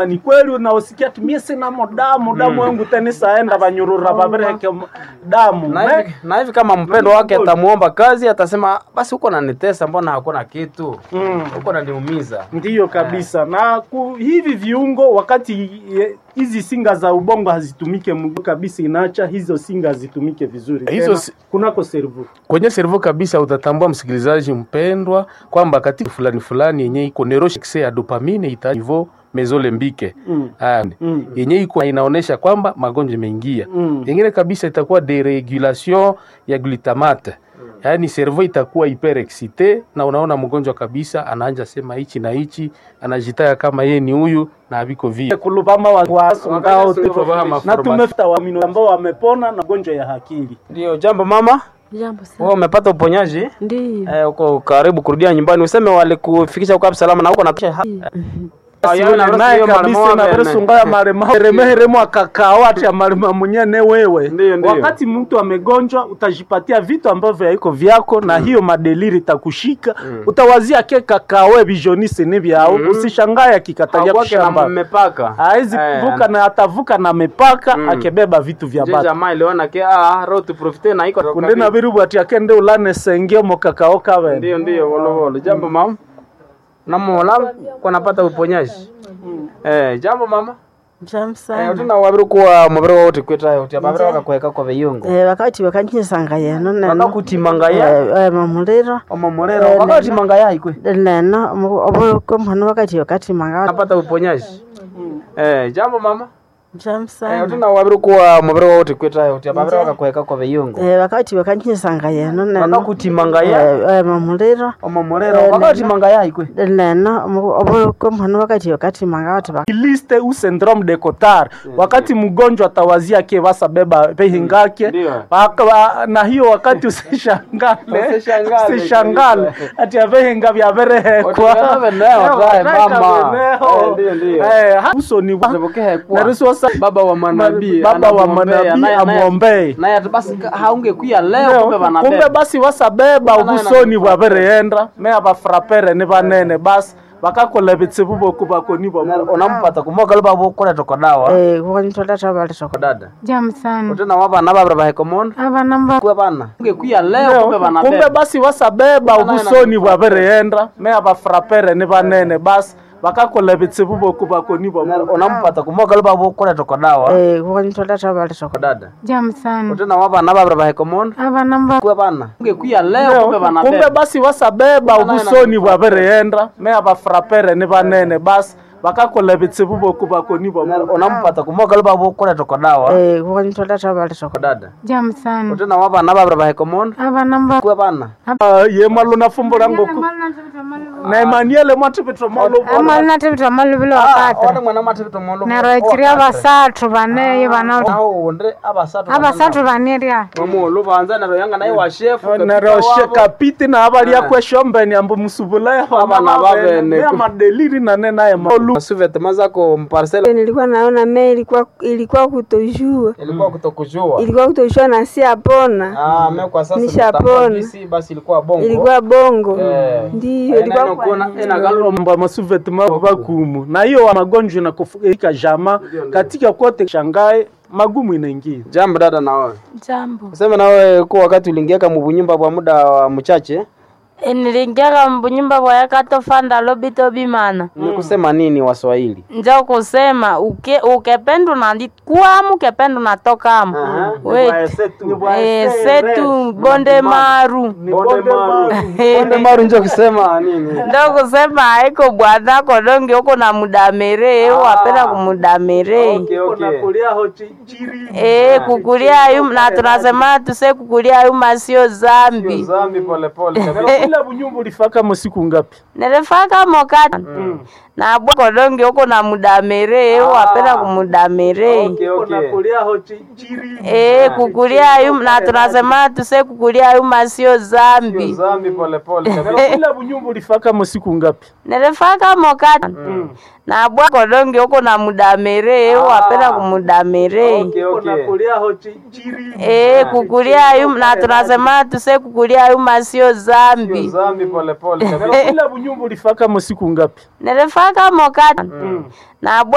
ni kweli unaosikia tumie sinamo damu damu yangu teni saenda vanyurura vavireke damu na Me- hivi, na hivi kama mpendo wake atamuomba kazi atasema basi huko nanitesa mbona hakuna kitu Mm. huko naniumiza ndiyo kabisa na ku, hivi viungo wakati eh, hizi singa za ubongo hazitumike mgu kabisa inaacha hizo singa hazitumike vizuri Hizo Tena si- kunako servu kwenye servo kabisa utatambua msikilizaji mpendwa kwamba katika fulani fulani yenye iko neuroshikse ya dopamine ita nivo mezolembike Mm. Ah, Mm. yenye iko inaonesha kwamba magonjwa imeingia Mm. yengine kabisa itakuwa deregulation ya glutamate yaani servo itakuwa hyperexcite na unaona mgonjwa kabisa anaanja sema hichi na hichi anajitaya kama yeye ni huyu na aviko vile kulupama wa- wasongao Wakati tulipovaha na maformation. tumefuta waamini ambao wamepona na gonjwa ya akili ndio jambo mama Jambo sana. wewe umepata uponyaji Ndiyo. eh, uko karibu kurudia nyumbani useme walikufikisha uko salama na huko na naye kabisa na veresunga ya marema remeheremo akakao ati ya marema mwenyene wewe Ndiyo, ndiyo. wakati mtu amegonjwa utajipatia vitu ambavyo haiko vyako na hiyo madeliri itakushika utawazia ke kakawe vijonisi ni vyao usishangaye akikatalia kwake na kushamba mmepaka hawezi Eh, vuka na atavuka na mipaka akibeba vitu vya je batu jamaa iliona ke ah roho tuprofite na iko kunde na virubu ati akende ulane senge mo kakao kawe ndio ndio volo volo jambo mama namola kwa napata uponyaji eh jambo mama Jambo eh sana. utina wabiru kuwa mubiri wa uti kwita uti ababiri wakakweka kwa biyungu Eh, wakati wakanyisanga yeno neno. wakakutimanga ya Eh, eh, mamuliro. omomorero Eh, wakatimanga ya ikwe Neno obo komhano wakati wakati manga. napata uponyaji eh jambo mama Jambo eh sana. utina wabiru kuwa mubiri wa uti kwita uti ababiri wakakweka kwa biyungu Eh, wakati wakanyisanga yeno neno. wakakutimanga ya Eh, eh, mamuliro. omomorero Eh, wakatimanga ya ikwe Neno obo komhano wakati wakati manga watu bak. liste u syndrome de Cotard wakati mgonjwa atawazia ke basa beba pehingake Ndio. Waka- wa- na hiyo wakati usishangale Usishangale usishangale kabisa. ati avehinga vyaverehekwa Watu veneo, tae mama. Eh, ndio, ndio. usoni Zibukehekwa. narisosa baba wa manabii baba wa anamwombea, manabii naye- naye- amwombei naye ati basi ka- haungekuya leo kumbe kumbe vanabeba basi wasabeba Bana ubusoni ina- bwavereenda mea bafrapere ni banene basi bakakola bitsibu boku bakoni bwa unampata kumoga luba bukule toko dawa Eh, kukanitola tabali toko. dada jamu sana utena wabana babira bahekomondo aba namba kwe bana ungekuya leo kumbe kumbe vanabeba basi wasabeba Bana ina- ubusoni bwavereenda mea bafrapere ni banene basi bakakola bitsibu boku bakoni bwa unampata kumoga luba bukule toko dawa Eh, kukanitola tabali toko. dada jamu sana utena wabana babira bahekomondo aba namba kwe bana ungekuya leo kumbe kumbe vanabeba basi wasabeba Bana ina- ubusoni bwavereenda mea bafrapere ni banene basi bakakola bitsibu boku bakoni bwa unampata kumoga luba bukule toko dawa Eh, kukanitola tabali toko. dada jamu sana utena wabana babira bahekomondo aba namba kwe bana Ah, ye malo na fumbo lango ku na Emmanuel mwatipitwa malo ama natibita malubilo wakati wale mwana matibitomondo neroikiria basathu baneyo bana naonde abasatu abasathu baneria mamulu banza naro yanga naye wa chef naroshe kapiti na abalia kweshombeni ambo musubula Abana babene. ya madeliri na nena ya malu suvete mazako mparcela nilikuwa naona me ilikuwa ilikuwa kutojua ilikuwa kutokujua ilikuwa kutojua na si apona ah me kwa sasa Nishapona. natambua jinsi basi ilikuwa bongo ilikuwa bongo Eh. ndiyo Eh, ilikuwa neno kuna ina galo mba masuveti mabakumu na hiyo wa magonjwa na kufika jama katika kote shangae magumu inaingia jambo dada na wewe Jambo. useme na wewe kwa wakati uliingiaka mubunyumba kwa muda wa mchache Nilingiaka mbunyumba bwayakatofanda lobito bimana. ni kusema nini waswahili njo kusema uke ukependa unandikwamu ukependa unatokamu setu bonde maru bonde maru njo kusema nini ndo kusema haiko bwanako donge uko na mudamere wapenda kumudamere okay okay Eh, kukulia yuma na tunasema tuse kukulia yuma sio zambi zambi pole pole kila bunyumba ulifaka masiku ngapi nilifaka mokati na bwako donge uko na mudamere wapenda kumudamere okay okay Eh, kukulia yuma na tunasema tuse kukulia yuma sio zambi zambi pole pole kila bunyumba ulifaka masiku ngapi nilifaka mokati na bwako donge uko na mudamere wapenda kumudamere okay okay Eh, kukulia yuma na tunasema tuse kukulia yuma sio zambi zambi pole pole kila bunyumba ulifaka masiku ngapi nilifaka mokati na bwa